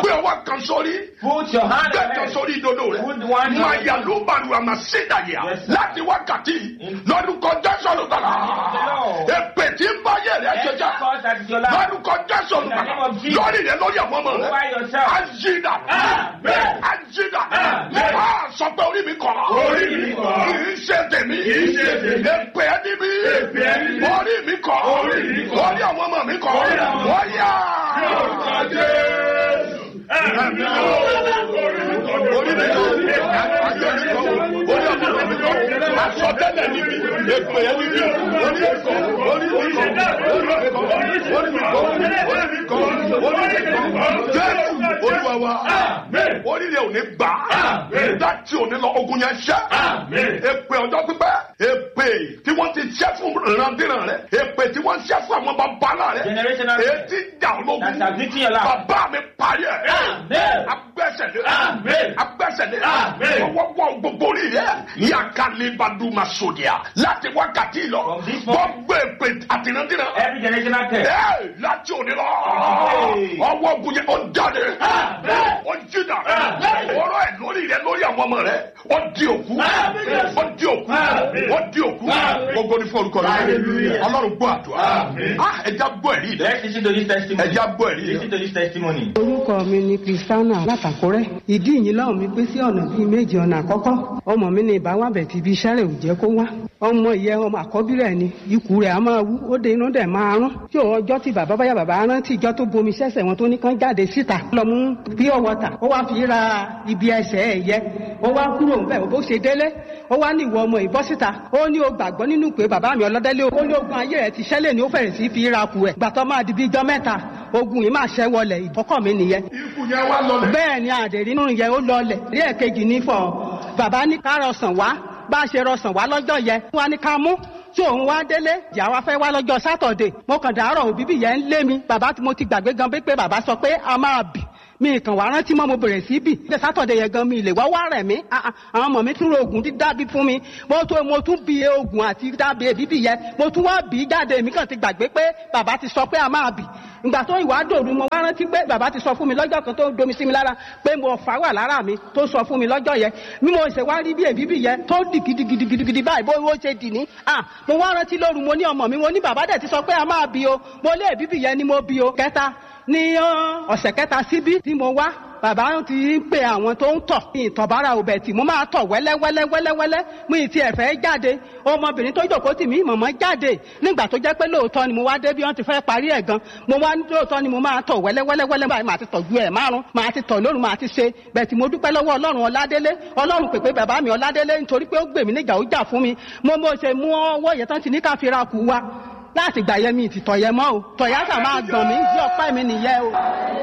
gbé ọwọ́ kan sórí Put your hand gbé on kan it. sórí ìdodo rẹ Put one hand. máa yà ló bàlù àmà sídàyà Yes, sir. láti wákàtí lórúkọ jésù olùgbàlà Lord. èpè tí ń bá yẹ rẹ Every jẹjẹ cause that is your life. lórúkọ jésù olùgbàlà name of Jesus. lórí rẹ lórí àwọn ọmọ rẹ Over yourself. àjìdá Amen. àjìdá Amen. a sọ pé orí mi kọ Orí mi kọ̀. kì í ṣe tèmi Kì í ṣe tèmi. èpè ẹni mi Èpè ẹni mi. orí mi kọ Orí mi kọ̀. orí àwọn ọmọ mi kọ Orí àwọn ọmọ- wọ́n yá. Lórúkọ Jésù. Ẹ̀mí mímọ́. Orí mi kọ̀. orí mi kọ ayé mi kọ orí ọmọ mi kọ asọtẹ́lẹ̀ níbi èpè ẹni mi orí mi kọ orí mi kọ orí mi kọ orí mi kọ orí mi kọ orí mi kọ jésù olúwa wa Amen. orí rẹ ò ní gbà Amen. láti òní lọ ogun yẹn ṣẹ Amen. èpè ọjọ́ pípẹ́ èpè tí wọ́n ti ṣẹ́ fún ìrandíran rẹ èpè tí wọ́n ṣẹ́ fún àwọn bàbá rẹ Generational ètí jà ológun That shall victory your life. bàbá mi parí ẹ̀ Amen. agbẹ́sẹ̀lé Amen. agbẹ́sẹ̀lé Amen. wọ́wọ́ gbogbo orí rẹ̀ yakalibaduma sodia láti wákàtí lọ From this moment. gbogbo èpè àtìrandíran Every generational curse. ẹ láti òní lọ Amen. ọwọ́ ogun yẹn ó jáde Amen. ó jìnnà Amen. ọ̀rọ̀ ẹ̀ lórí rẹ̀ lórí àwọn ọmọ rẹ̀ ó di òkú Amen. ó di òkú Amen. ó di òkú Amen. gbogbo ní fún olùkọ́ rẹ̀ Hallelujah. ọlọ́run gbọ́ àdúrà Amen. Ah, ẹja gbọ́ ẹ̀rí rẹ̀ Let's listen to this testimony. ẹja gbọ́ ẹ̀rí Listen rẹ̀ to this testimony. orúkọ mi ni kristiana látàkúrẹ́ ìdí ìyìn lọ́hùn mi pé sí ọ̀nà bíi méjì ọ̀nà àkọ́kọ́ ọmọ mi ní ìbáwábẹ̀ tí ibi iṣẹ́ rẹ̀ ò jẹ́ kó wá ọmọ ìyẹn ọmọ àkọ́bí rẹ̀ ni ikú rẹ̀ á máa wú ó de inú dẹ̀ máa rún tí ò ọjọ́ tí bàbá báyà bàbá rántí ìjọ tó bomi sẹ́sẹ̀ wọn tó ní kán jáde síta lọ mú pure water ó wá fi ra ibi ẹsẹ̀ ẹ̀ yẹ ó wá kúrò ńbẹ̀ bó ṣe délé ó wá ní ìwọ ọmọ ìbọ́ síta ó ní o gbàgbọ́ nínú pé bàbá mi ọlọ́dẹ́lé ó ní ogun ayé rẹ̀ ti ṣẹlẹ̀ ní ó fẹ̀rẹ̀ sí fi ra kù ẹ̀ gbàtọ́ máa di bí ijọ́ mẹ́ta ogun yìí máa ṣẹ́ wọlẹ̀ ìdọ́kọ̀ mi nìyẹn ikú yẹn wá lọlẹ̀ bẹ́ẹ̀ ni àdèrí nínú yẹn ó lọlẹ̀ rí ẹ̀kejì ní fọ bàbá ní ká rọsàn wá bá a ṣe rọsàn wá lọ́jọ́ yẹn wá ní ká mú tí òun wá délé ìyá wa fẹ́ wá lọ́jọ́ sátọ̀dẹ̀ mo kàn dàárọ̀ òbíbí yẹn ń lé mi bàbá tí mo ti gbàgbé gan pé bàbá sọ pé a máa bì mi kàn wá rántí mọ́ mo bẹ̀rẹ̀ sí bì ṣe sátọ̀dẹ̀ yẹn gan mi lè wá wá rẹ̀ mí Ah, ah, àwọn ọmọ mi tún ro oògùn dídábí fún mi mo tún mo tún bi oògùn àti dábì èbíbì yẹn mo tún wá bì í jáde mi kàn ti gbàgbé pé bàbá ti sọ pé a máa bì ìgbà tó ìwà dòru mo wá rántí pé bàbá ti sọ fún mi lọ́jọ́ kan tó domi sí mi lára pé mo fà wà lára mi tó sọ fún mi lọ́jọ́ yẹn bí mo ṣe wá rí bí èbíbì yẹn tó dì gidigidigidi báyìí bó ó ṣe dì ní. à mo wá rántí lóru mo ní ọmọ mi mo ní bàbá dẹ̀ ti sọ pé a máa bí o mo lé èbíbì yẹn ni mo bí o kẹta ní ọ́, ọ̀sẹ̀ kẹta síbí tí mo wá bàbá ti ń pe àwọn tó ń tọ̀ ní ìtọ̀bára òbẹ̀ tí mo máa tọ̀ wẹ́lẹ́wẹ́lẹ́ wẹ́lẹ́wẹ́lẹ́ mú ìtì ẹ̀fẹ́ jáde ọmọbìnrin tó jòkó tì mí mọ̀mọ́ jáde nígbà tó jẹ́ pé lóòótọ́ ni mo wá dé bí wọ́n ti fẹ́ parí ẹ̀ gan mo wá ní lóòótọ́ ni mo máa tọ̀ wẹ́lẹ́wẹ́lẹ́ báyìí màá ti tọ̀ ju ẹ̀ márùn màá ti tọ̀ lóru màá ti ṣe bẹ́ẹ̀ tí mo dúpẹ́ lọ́wọ́ ọlọ́run ọládélé ọlọ́run pèpè bàbá mi ọládélé nítorí pé ó gbè mí níjà ó jà fún mi mo mo ṣe mú ọwọ́ yẹn tán ti ní ká fi ra kù wa láti gbà yẹn mi ti tọ̀ yẹn mọ́ o tọ̀yà sà máa gbọ̀n mí bí ọpẹ́ mi nìyẹn o.